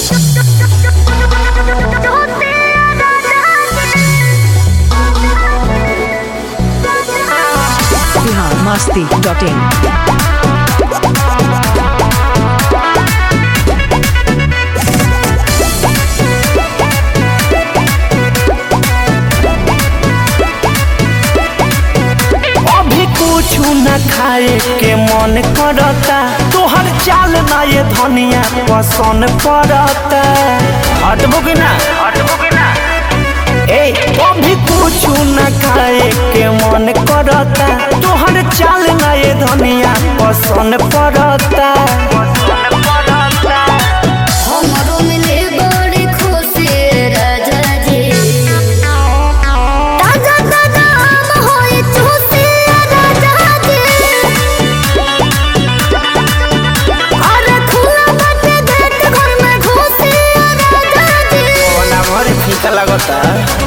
masti.in. अभी कुछ न खाए के मन करता तोहर चाल ना ये धनिया पसंद पड़ता हटबो कि ना हटबो कि ना ए अभी कुछ न खाए के मन करता तोहर चाल ना ये धनिया पसंद पड़ता हमरो मिले बड़ी खुशी राजा जी ताजा ताजा आम होई चूसी राजा जी अरे खुला बाटे गेट घर में घुसी राजा जी ओना भरे फीका लगता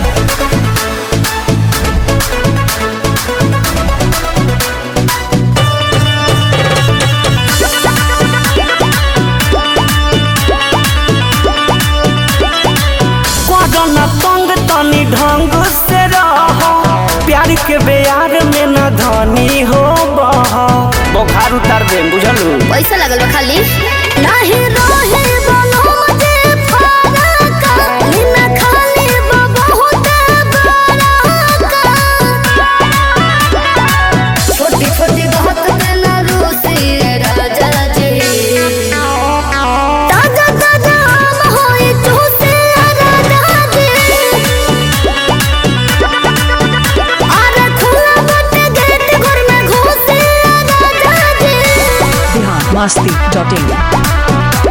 न तंग तनी ढंग से रह प्यार के बेयार में न धनी हो बह बुखार उतार दे बुझलू पैसा लगल बा खाली नाही रहे बनो मुझे फरक निना खाली बा बहुत बड़का छोटी छोटी बात पे ना रूसी राजा जी ताजा ताजा आम होई चूसी राजा जी अरे खुला बाटे गेट घर में घुसी राजा जी Bihar masti.in.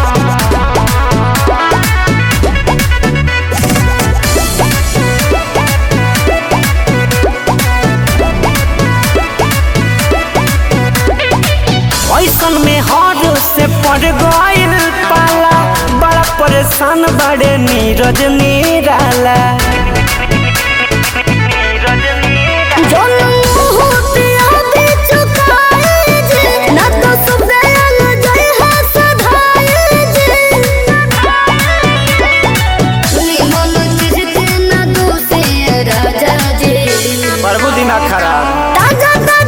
ऐसन में हर से पड़ गइल पाला बड़ा परेशान बड़े नीरज निराला प्रभु दिना खराब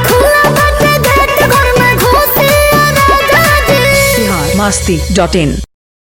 Bihar masti.in.